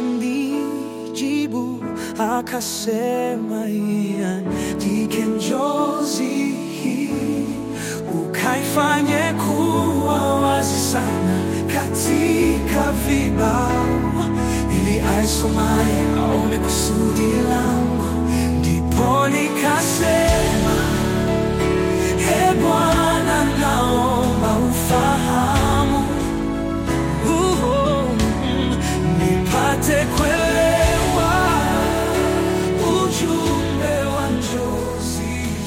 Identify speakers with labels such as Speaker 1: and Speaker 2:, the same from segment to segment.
Speaker 1: akanijibu akasema, iandike njozi hii ukaifanye kuwa wazi sana katika vibao, ili aisomaye aone kusudi langu. Ndipo nikasema, e Bwana, naomba ufahamu Uhu, nipate kuelewa ujumbe wa njozi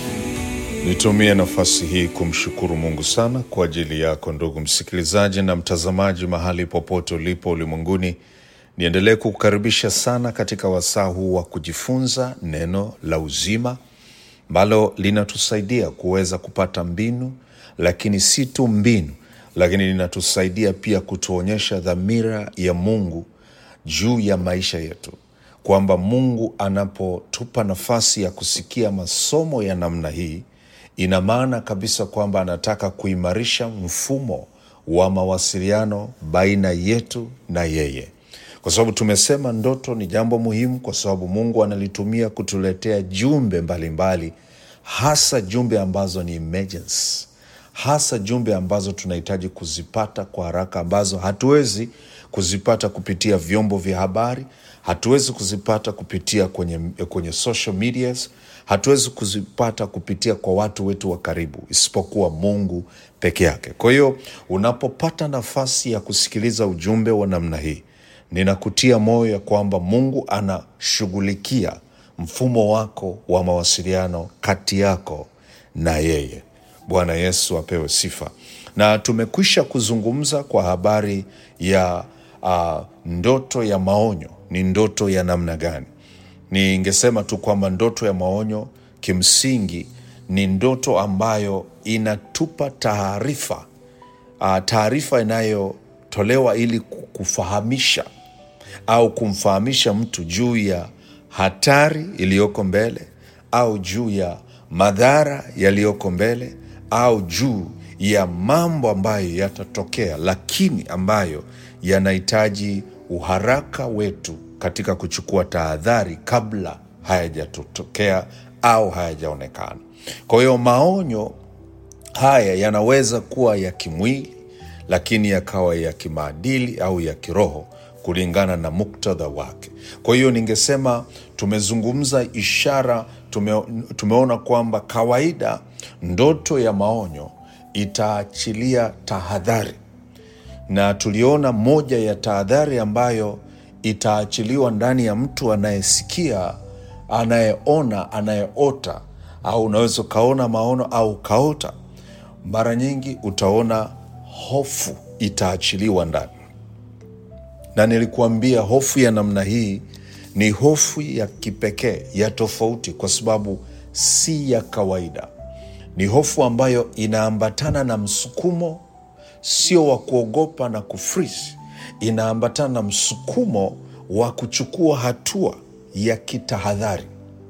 Speaker 1: hii.
Speaker 2: Nitumie nafasi hii kumshukuru Mungu sana kwa ajili yako ndugu msikilizaji na mtazamaji, mahali popote ulipo ulimwenguni. Niendelee kukukaribisha sana katika wasaa huu wa kujifunza neno la uzima ambalo linatusaidia kuweza kupata mbinu, lakini si tu mbinu, lakini linatusaidia pia kutuonyesha dhamira ya Mungu juu ya maisha yetu, kwamba Mungu anapotupa nafasi ya kusikia masomo ya namna hii, ina maana kabisa kwamba anataka kuimarisha mfumo wa mawasiliano baina yetu na yeye, kwa sababu tumesema ndoto ni jambo muhimu, kwa sababu Mungu analitumia kutuletea jumbe mbalimbali mbali, hasa jumbe ambazo ni emergency hasa jumbe ambazo tunahitaji kuzipata kwa haraka, ambazo hatuwezi kuzipata kupitia vyombo vya habari, hatuwezi kuzipata kupitia kwenye, kwenye social medias, hatuwezi kuzipata kupitia kwa watu wetu wa karibu, isipokuwa Mungu peke yake. Kwa hiyo unapopata nafasi ya kusikiliza ujumbe wa namna hii, ninakutia moyo ya kwamba Mungu anashughulikia mfumo wako wa mawasiliano kati yako na yeye. Bwana Yesu apewe sifa. Na tumekwisha kuzungumza kwa habari ya uh, ndoto ya maonyo. Ni ndoto ya namna gani? Ningesema tu kwamba ndoto ya maonyo kimsingi ni ndoto ambayo inatupa taarifa uh, taarifa inayotolewa ili kufahamisha au kumfahamisha mtu juu ya hatari iliyoko mbele au juu ya madhara yaliyoko mbele au juu ya mambo ambayo yatatokea, lakini ambayo yanahitaji uharaka wetu katika kuchukua tahadhari kabla hayajatokea au hayajaonekana. Kwa hiyo maonyo haya yanaweza kuwa ya kimwili, lakini yakawa ya kimaadili au ya kiroho kulingana na muktadha wake. Kwa hiyo ningesema tumezungumza ishara, tume, tumeona kwamba kawaida ndoto ya maonyo itaachilia tahadhari, na tuliona moja ya tahadhari ambayo itaachiliwa ndani ya mtu anayesikia, anayeona, anayeota, au unaweza ukaona maono au ukaota. Mara nyingi utaona hofu itaachiliwa ndani na nilikuambia hofu ya namna hii ni hofu ya kipekee ya tofauti, kwa sababu si ya kawaida. Ni hofu ambayo inaambatana na msukumo, sio wa kuogopa na kufrisi. Inaambatana na msukumo wa kuchukua hatua ya kitahadhari.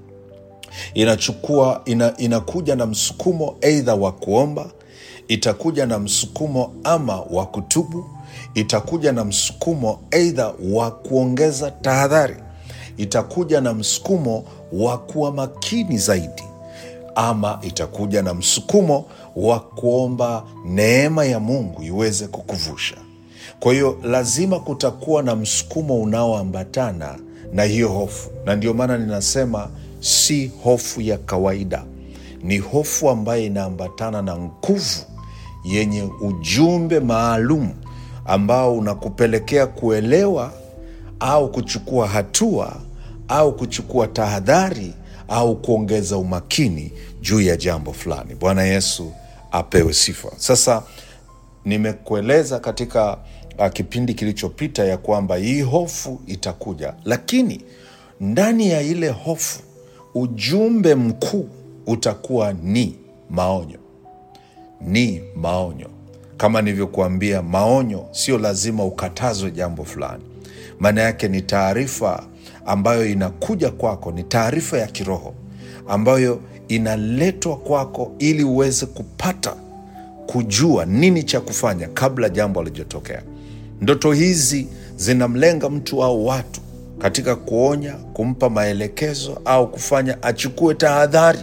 Speaker 2: Inachukua ina, inakuja na msukumo aidha wa kuomba, itakuja na msukumo ama wa kutubu itakuja na msukumo aidha wa kuongeza tahadhari, itakuja na msukumo wa kuwa makini zaidi, ama itakuja na msukumo wa kuomba neema ya Mungu iweze kukuvusha. Kwa hiyo lazima kutakuwa na msukumo unaoambatana na hiyo hofu, na ndio maana ninasema si hofu ya kawaida, ni hofu ambayo inaambatana na nguvu yenye ujumbe maalum ambao unakupelekea kuelewa au kuchukua hatua au kuchukua tahadhari au kuongeza umakini juu ya jambo fulani. Bwana Yesu apewe sifa. Sasa nimekueleza katika uh, kipindi kilichopita ya kwamba hii hofu itakuja, lakini ndani ya ile hofu ujumbe mkuu utakuwa ni maonyo, ni maonyo kama nilivyokuambia, maonyo sio lazima ukatazwe jambo fulani. Maana yake ni taarifa ambayo inakuja kwako, ni taarifa ya kiroho ambayo inaletwa kwako ili uweze kupata kujua nini cha kufanya kabla jambo halijatokea. Ndoto hizi zinamlenga mtu au watu katika kuonya, kumpa maelekezo au kufanya achukue tahadhari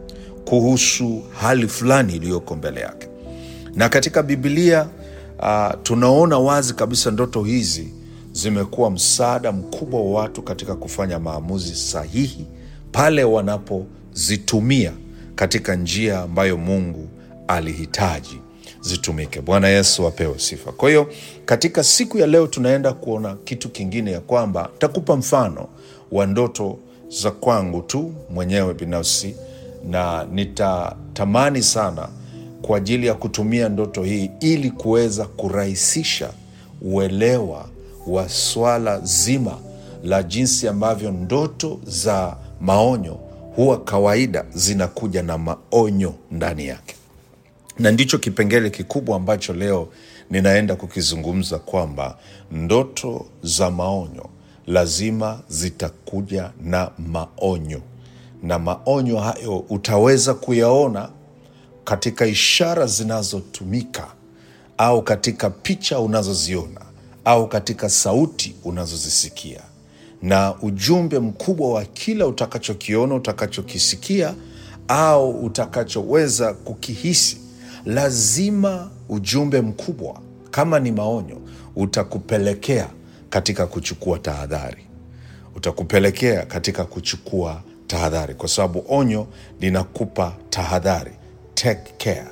Speaker 2: kuhusu hali fulani iliyoko mbele yake. Na katika Biblia uh, tunaona wazi kabisa ndoto hizi zimekuwa msaada mkubwa wa watu katika kufanya maamuzi sahihi pale wanapozitumia katika njia ambayo Mungu alihitaji zitumike. Bwana Yesu apewe sifa. Kwa hiyo katika siku ya leo tunaenda kuona kitu kingine, ya kwamba takupa mfano wa ndoto za kwangu tu mwenyewe binafsi, na nitatamani sana kwa ajili ya kutumia ndoto hii ili kuweza kurahisisha uelewa wa swala zima la jinsi ambavyo ndoto za maonyo huwa kawaida zinakuja na maonyo ndani yake na ndicho kipengele kikubwa ambacho leo ninaenda kukizungumza kwamba ndoto za maonyo lazima zitakuja na maonyo, na maonyo hayo utaweza kuyaona katika ishara zinazotumika au katika picha unazoziona au katika sauti unazozisikia, na ujumbe mkubwa wa kila utakachokiona, utakachokisikia au utakachoweza kukihisi lazima ujumbe mkubwa kama ni maonyo utakupelekea katika kuchukua tahadhari, utakupelekea katika kuchukua tahadhari, kwa sababu onyo linakupa tahadhari. Take care,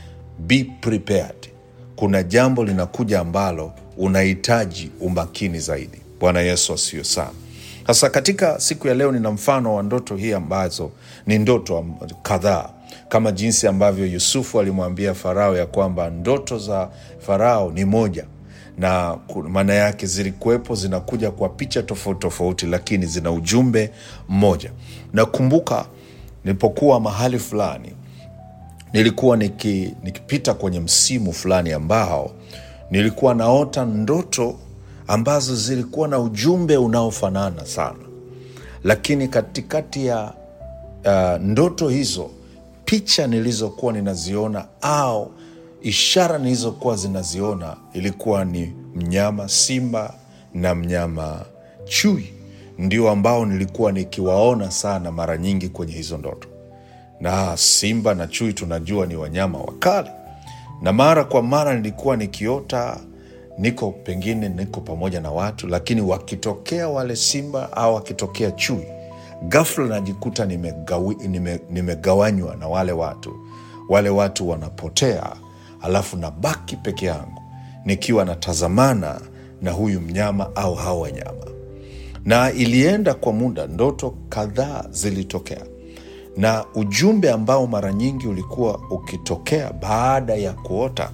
Speaker 2: be prepared. Kuna jambo linakuja ambalo unahitaji umakini zaidi. Bwana Yesu asiyo sana. Sasa katika siku ya leo nina mfano wa ndoto hii ambazo ni ndoto am- kadhaa kama jinsi ambavyo Yusufu alimwambia Farao ya kwamba ndoto za Farao ni moja, na ku- maana yake zilikuwepo, zinakuja kwa picha tofauti tofauti, lakini zina ujumbe mmoja. Nakumbuka nilipokuwa mahali fulani nilikuwa niki, nikipita kwenye msimu fulani ambao nilikuwa naota ndoto ambazo zilikuwa na ujumbe unaofanana sana, lakini katikati ya uh, ndoto hizo picha nilizokuwa ninaziona au ishara nilizokuwa zinaziona ilikuwa ni mnyama simba na mnyama chui, ndio ambao nilikuwa nikiwaona sana mara nyingi kwenye hizo ndoto na simba na chui tunajua ni wanyama wakali, na mara kwa mara nilikuwa nikiota niko pengine niko pamoja na watu, lakini wakitokea wale simba au wakitokea chui, ghafla najikuta nimegawi- nime- nimegawanywa na wale watu. Wale watu wanapotea, alafu nabaki peke yangu nikiwa natazamana na huyu mnyama au hao wanyama na ilienda kwa muda, ndoto kadhaa zilitokea, na ujumbe ambao mara nyingi ulikuwa ukitokea baada ya kuota,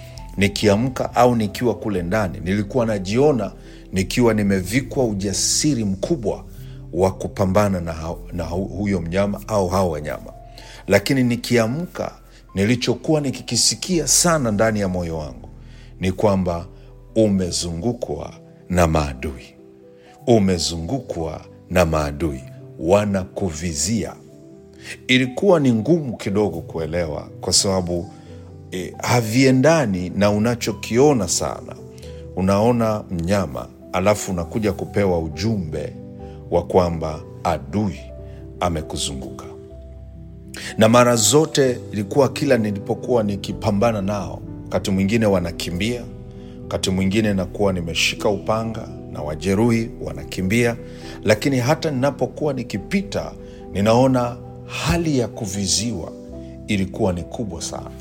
Speaker 2: nikiamka au nikiwa kule ndani, nilikuwa najiona nikiwa nimevikwa ujasiri mkubwa wa kupambana na, hao- na hu- huyo mnyama au hao wanyama, lakini nikiamka, nilichokuwa nikikisikia sana ndani ya moyo wangu ni kwamba umezungukwa na maadui umezungukwa na maadui wanakuvizia. Ilikuwa ni ngumu kidogo kuelewa kwa sababu e, haviendani na unachokiona sana. Unaona mnyama alafu unakuja kupewa ujumbe wa kwamba adui amekuzunguka na mara zote ilikuwa kila nilipokuwa nikipambana nao, wakati mwingine wanakimbia, wakati mwingine nakuwa nimeshika upanga na wajeruhi wanakimbia, lakini hata ninapokuwa nikipita, ninaona hali ya kuviziwa ilikuwa ni kubwa sana.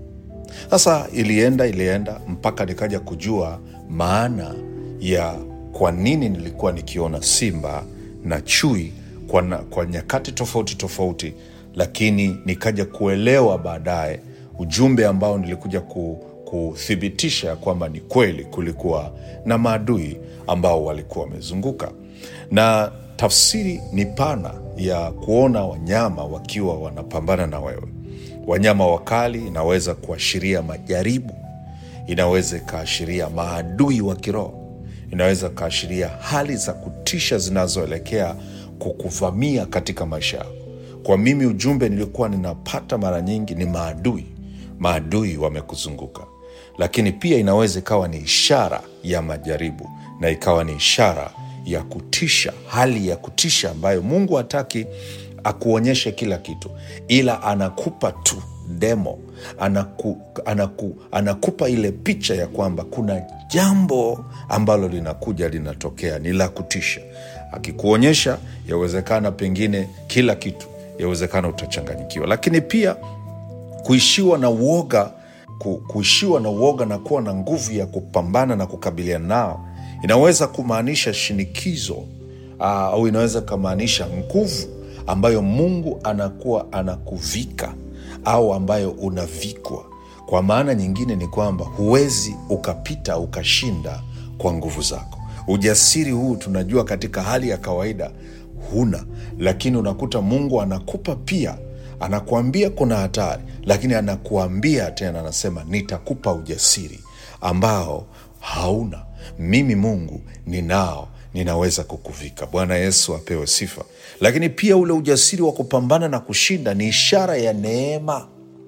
Speaker 2: Sasa ilienda ilienda mpaka nikaja kujua maana ya kwa nini nilikuwa nikiona simba na chui kwa, na, kwa nyakati tofauti tofauti, lakini nikaja kuelewa baadaye ujumbe ambao nilikuja ku, kuthibitisha kwamba ni kweli kulikuwa na maadui ambao walikuwa wamezunguka, na tafsiri ni pana ya kuona wanyama wakiwa wanapambana na wewe. Wanyama wakali inaweza kuashiria majaribu, inaweza ikaashiria maadui wa kiroho, inaweza kaashiria hali za kutisha zinazoelekea kukuvamia katika maisha yako. Kwa mimi, ujumbe nilikuwa ninapata mara nyingi ni maadui, maadui wamekuzunguka, lakini pia inaweza ikawa ni ishara ya majaribu na ikawa ni ishara ya kutisha, hali ya kutisha ambayo Mungu hataki akuonyeshe kila kitu, ila anakupa tu demo, anaku, anaku, anakupa ile picha ya kwamba kuna jambo ambalo linakuja linatokea, ni la kutisha. Akikuonyesha yawezekana pengine kila kitu, yawezekana utachanganyikiwa, lakini pia kuishiwa na uoga ku, kuishiwa na uoga na kuwa na nguvu ya kupambana na kukabiliana nao inaweza kumaanisha shinikizo uh, au inaweza kumaanisha nguvu ambayo Mungu anakuwa anakuvika au ambayo unavikwa. Kwa maana nyingine ni kwamba huwezi ukapita ukashinda kwa nguvu zako. Ujasiri huu tunajua katika hali ya kawaida huna, lakini unakuta Mungu anakupa pia anakuambia kuna hatari, lakini anakuambia tena, anasema nitakupa ujasiri ambao hauna. Mimi Mungu ninao, ninaweza kukuvika. Bwana Yesu apewe sifa. Lakini pia ule ujasiri wa kupambana na kushinda ni ishara ya neema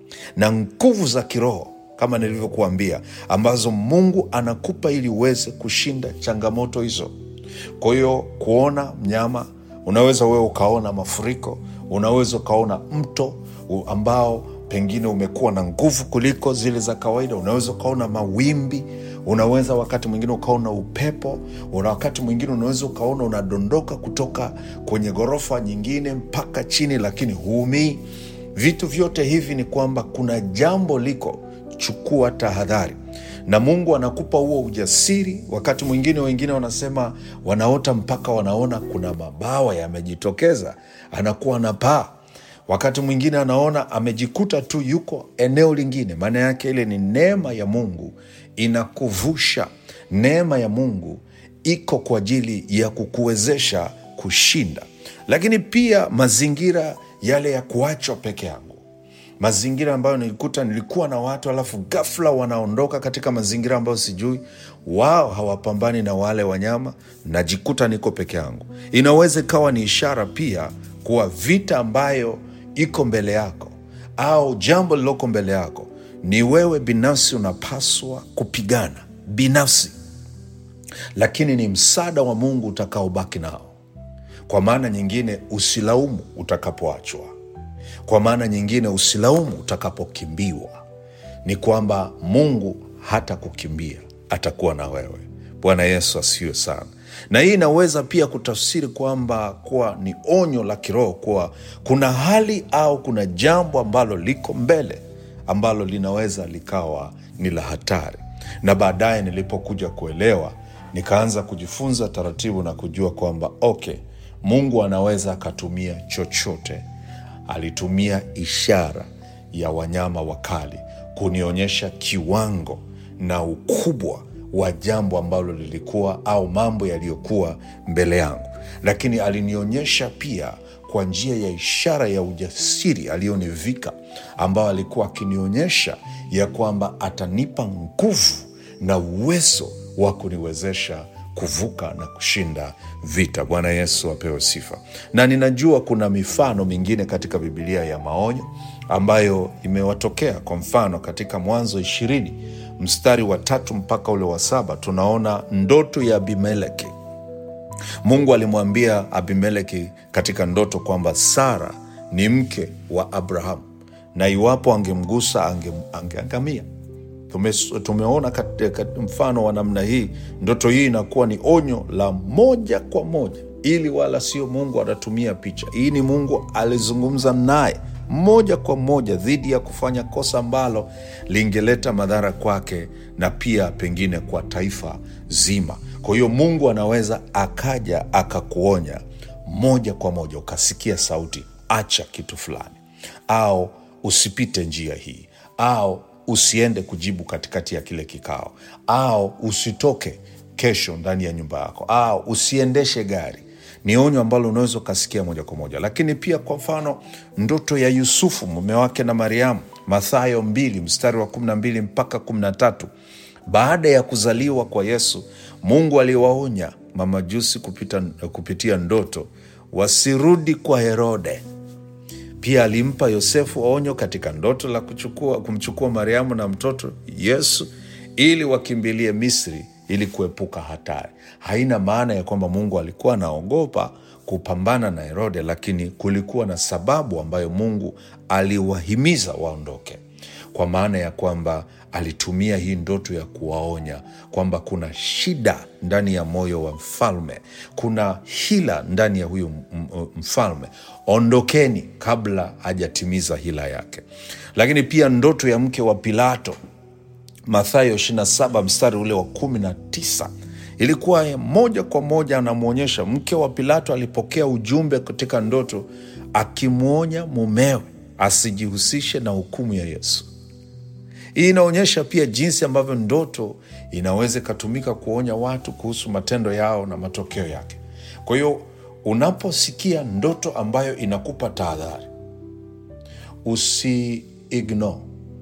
Speaker 2: na nguvu za kiroho kama nilivyokuambia, ambazo Mungu anakupa ili uweze kushinda changamoto hizo. Kwa hiyo kuona mnyama, unaweza wewe ukaona mafuriko, unaweza ukaona mto u- ambao pengine umekuwa na nguvu kuliko zile za kawaida, unaweza ukaona mawimbi, unaweza wakati mwingine ukaona upepo, una wakati mwingine unaweza ukaona unadondoka kutoka kwenye ghorofa nyingine mpaka chini, lakini huumii. Vitu vyote hivi ni kwamba kuna jambo liko, chukua tahadhari na Mungu anakupa huo ujasiri. Wakati mwingine wengine wanasema wanaota mpaka wanaona kuna mabawa yamejitokeza, anakuwa na paa. Wakati mwingine anaona amejikuta tu yuko eneo lingine. Maana yake ile ni neema ya Mungu inakuvusha. Neema ya Mungu iko kwa ajili ya kukuwezesha kushinda, lakini pia mazingira yale ya kuachwa peke yangu mazingira ambayo nilikuta nilikuwa na watu alafu ghafla wanaondoka katika mazingira ambayo sijui, wao hawapambani na wale wanyama, najikuta niko peke yangu. Inaweza ikawa ni ishara pia kuwa vita ambayo iko mbele yako au jambo lililoko mbele yako ni wewe binafsi unapaswa kupigana binafsi, lakini ni msaada wa Mungu utakaobaki nao. Kwa maana nyingine, usilaumu utakapoachwa kwa maana nyingine usilaumu utakapokimbiwa. Ni kwamba Mungu hata kukimbia atakuwa na wewe. Bwana Yesu asiwe sana. Na hii inaweza pia kutafsiri kwamba kuwa ni onyo la kiroho kuwa kuna hali au kuna jambo ambalo liko mbele ambalo linaweza likawa ni la hatari. Na baadaye nilipokuja kuelewa, nikaanza kujifunza taratibu na kujua kwamba okay, Mungu anaweza akatumia chochote alitumia ishara ya wanyama wakali kunionyesha kiwango na ukubwa wa jambo ambalo lilikuwa au mambo yaliyokuwa mbele yangu, lakini alinionyesha pia kwa njia ya ishara ya ujasiri aliyonivika, ambao alikuwa akinionyesha ya kwamba atanipa nguvu na uwezo wa kuniwezesha kuvuka na kushinda vita. Bwana Yesu apewe sifa. Na ninajua kuna mifano mingine katika Bibilia ya maonyo ambayo imewatokea. Kwa mfano, katika Mwanzo ishirini mstari wa tatu mpaka ule wa saba tunaona ndoto ya Abimeleki. Mungu alimwambia Abimeleki katika ndoto kwamba Sara ni mke wa Abrahamu na iwapo angemgusa ange- angeangamia. Tume, tumeona katika mfano wa namna hii. Ndoto hii inakuwa ni onyo la moja kwa moja, ili wala sio Mungu anatumia picha. Hii ni Mungu alizungumza naye moja kwa moja dhidi ya kufanya kosa ambalo lingeleta madhara kwake na pia pengine kwa taifa zima. Kwa hiyo Mungu anaweza akaja akakuonya moja kwa moja, ukasikia sauti, acha kitu fulani, au usipite njia hii, au usiende kujibu katikati ya kile kikao, au usitoke kesho ndani ya nyumba yako, au usiendeshe gari. Ni onyo ambalo unaweza ukasikia moja kwa moja. Lakini pia kwa mfano, ndoto ya Yusufu mume wake na Mariamu, Mathayo mbili mstari wa kumi na mbili mpaka kumi na tatu baada ya kuzaliwa kwa Yesu, Mungu aliwaonya mamajusi kupita, kupitia ndoto wasirudi kwa Herode. Pia alimpa Yosefu onyo katika ndoto la kuchukua, kumchukua Mariamu na mtoto Yesu ili wakimbilie Misri ili kuepuka hatari. Haina maana ya kwamba Mungu alikuwa anaogopa kupambana na Herode, lakini kulikuwa na sababu ambayo Mungu aliwahimiza waondoke, kwa maana ya kwamba alitumia hii ndoto ya kuwaonya kwamba kuna shida ndani ya moyo wa mfalme, kuna hila ndani ya huyu m- m- mfalme. Ondokeni kabla hajatimiza hila yake. Lakini pia ndoto ya mke wa Pilato Mathayo 27 mstari ule wa 19 ilikuwa ya moja kwa moja anamwonyesha mke wa Pilato alipokea ujumbe katika ndoto akimwonya mumewe asijihusishe na hukumu ya Yesu. Hii inaonyesha pia jinsi ambavyo ndoto inaweza ikatumika kuonya watu kuhusu matendo yao na matokeo yake. Kwa hiyo unaposikia ndoto ambayo inakupa tahadhari, usi ignore.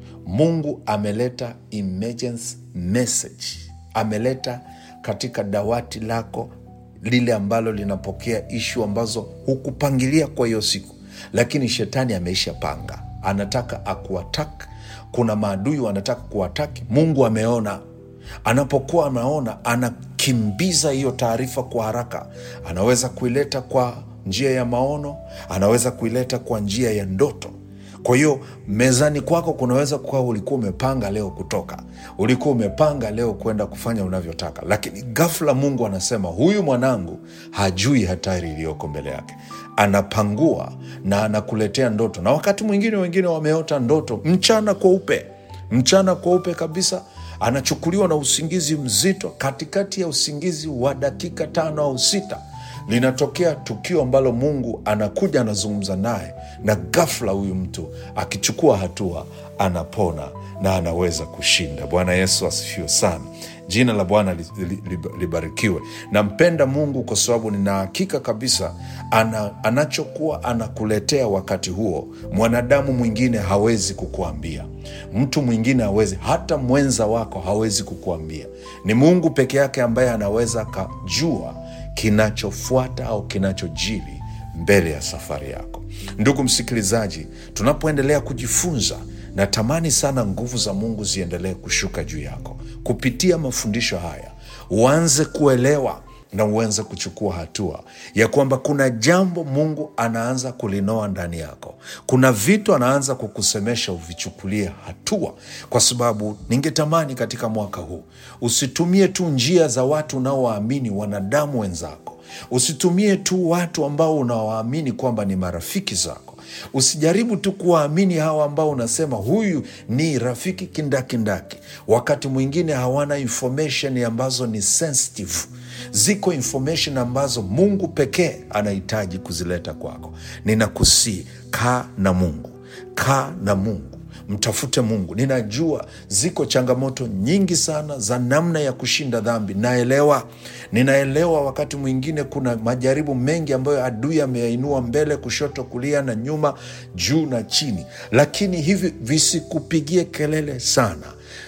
Speaker 2: Mungu ameleta emergency message, ameleta katika dawati lako lile ambalo linapokea ishu ambazo hukupangilia kwa hiyo siku, lakini shetani ameisha panga, anataka akuatak. Kuna maadui wanataka kuataki. Mungu ameona anapokuwa anaona anakimbiza hiyo taarifa kwa haraka. Anaweza kuileta kwa njia ya maono, anaweza kuileta kwa njia ya ndoto. Kwa hiyo mezani kwako kunaweza kuwa ulikuwa umepanga leo kutoka, ulikuwa umepanga leo kwenda kufanya unavyotaka, lakini ghafla Mungu anasema huyu mwanangu hajui hatari iliyoko mbele yake, anapangua na anakuletea ndoto. Na wakati mwingine wengine wameota ndoto mchana kweupe, mchana kweupe kabisa anachukuliwa na usingizi mzito. Katikati ya usingizi wa dakika tano au sita linatokea tukio ambalo Mungu anakuja anazungumza naye, na ghafla huyu mtu akichukua hatua anapona na anaweza kushinda. Bwana Yesu asifiwe sana. Jina la Bwana li- li- li- libarikiwe. Nampenda Mungu kwa sababu nina hakika kabisa ana, anachokuwa anakuletea wakati huo, mwanadamu mwingine hawezi kukuambia, mtu mwingine hawezi, hata mwenza wako hawezi kukuambia. Ni Mungu peke yake ambaye anaweza akajua kinachofuata au kinachojiri mbele ya safari yako. Ndugu msikilizaji, tunapoendelea kujifunza, natamani sana nguvu za Mungu ziendelee kushuka juu yako kupitia mafundisho haya, uanze kuelewa na uanze kuchukua hatua ya kwamba kuna jambo Mungu anaanza kulinoa ndani yako. Kuna vitu anaanza kukusemesha uvichukulie hatua, kwa sababu ningetamani katika mwaka huu usitumie tu njia za watu unaowaamini wanadamu wenzako, usitumie tu watu ambao unawaamini kwamba ni marafiki zako. Usijaribu tu kuwaamini hawa ambao unasema huyu ni rafiki kindakindaki. Wakati mwingine hawana information ambazo ni sensitive. Ziko information ambazo Mungu pekee anahitaji kuzileta kwako. Ninakusii, kaa na Mungu, kaa na Mungu mtafute Mungu. Ninajua ziko changamoto nyingi sana za namna ya kushinda dhambi. Naelewa, ninaelewa. Wakati mwingine kuna majaribu mengi ambayo adui ameyainua mbele, kushoto, kulia na nyuma, juu na chini, lakini hivi visikupigie kelele sana.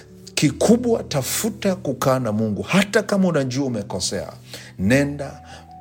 Speaker 2: Kikubwa, tafuta kukaa na Mungu. Hata kama unajua umekosea, nenda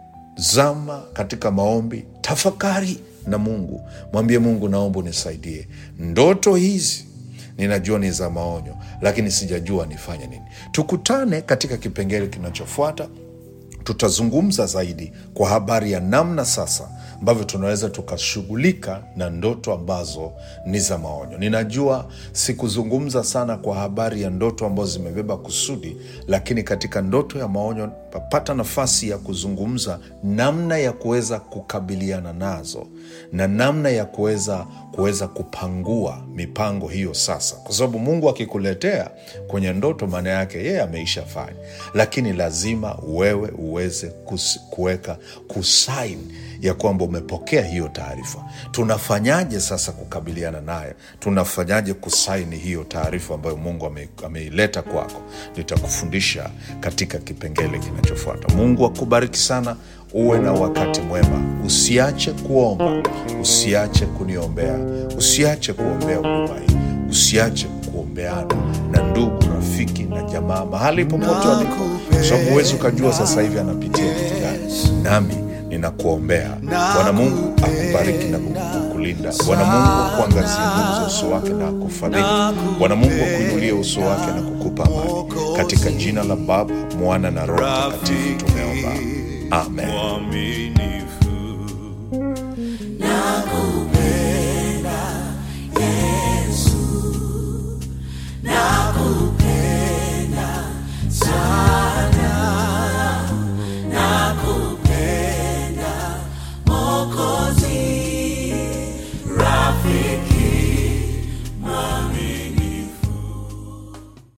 Speaker 2: zama katika maombi, tafakari na Mungu, mwambie Mungu, naomba unisaidie. Ndoto hizi ninajua ni za maonyo, lakini sijajua nifanye nini. Tukutane katika kipengele kinachofuata. Tutazungumza zaidi kwa habari ya namna sasa ambavyo tunaweza tukashughulika na ndoto ambazo ni za maonyo. Ninajua sikuzungumza sana kwa habari ya ndoto ambazo zimebeba kusudi, lakini katika ndoto ya maonyo papata nafasi ya kuzungumza namna ya kuweza kukabiliana nazo na namna ya kuweza kuweza kupangua mipango hiyo sasa, kwa sababu Mungu akikuletea kwenye ndoto, maana yake yeye ameisha fanya, lakini lazima wewe uweze kus- kuweka kusaini ya kwamba umepokea hiyo taarifa. Tunafanyaje sasa kukabiliana naye? Tunafanyaje kusaini hiyo taarifa ambayo Mungu ame- ameileta kwako? Nitakufundisha katika kipengele kinachofuata. Mungu akubariki sana, uwe na wakati mwema. Usiache kuomba, usiache kuniombea, usiache kuombea huduma hii, usiache kuombeana na ndugu, rafiki na jamaa mahali popote walipo, kwa sababu huwezi ukajua sasa hivi anapitia kitu gani. Nami ninakuombea. Bwana Mungu akubariki na kukulinda. kukulinda. Bwana Mungu akuangazia nuru za uso wake na akufadhili. Bwana Mungu akuinulie uso wake na kukupa amani. Katika jina la Baba, Mwana na Roho Mtakatifu tumeomba, amen.